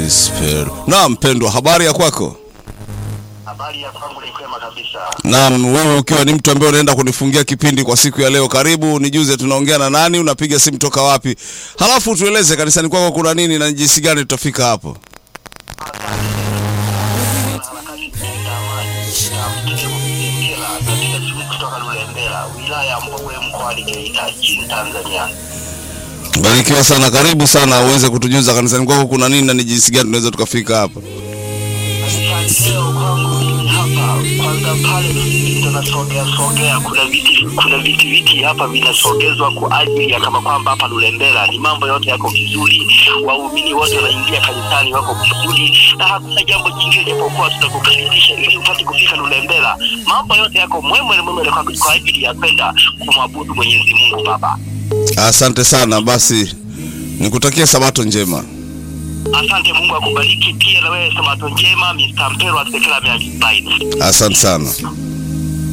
Gospel. Naam, mpendwa, habari ya kwako? Habari ya kwangu ni kwema kabisa. Naam, wewe ukiwa ni mtu ambaye unaenda kunifungia kipindi kwa siku ya leo, karibu nijuze, tunaongea na nani? Unapiga simu toka wapi? Halafu tueleze kanisani kwako kuna nini na jinsi gani tutafika hapo. kutoka Lulembela, wilaya ya Mbogwe, mkoani Geita, nchini Tanzania. Barikiwa sana, karibu sana uweze kutujuza kanisani kwako kuna nini na ni jinsi gani tunaweza tukafika hapo. Kanisani leo kwangu mimi hapa, kwanza pale tunasogea sogea, kuna viti kuna viti viti hapa vinasogezwa kwa ajili ya kama kwamba hapa Lulembela ni mambo yote yako vizuri, waumini wote wanaingia kanisani wako vizuri, na hakuna jambo jingine japokuwa tunakukaribisha ili upate kufika Lulembela. Mambo yote yako mwemwe mwemwe kwa, kwa ajili ya kwenda kumwabudu Mwenyezi Mungu Baba. Asante sana, basi nikutakia sabato njema. Asante, Mungu akubariki pia na wewe. Sabato njema, Mr. Mpero Asekela Miajibaini. Asante sana.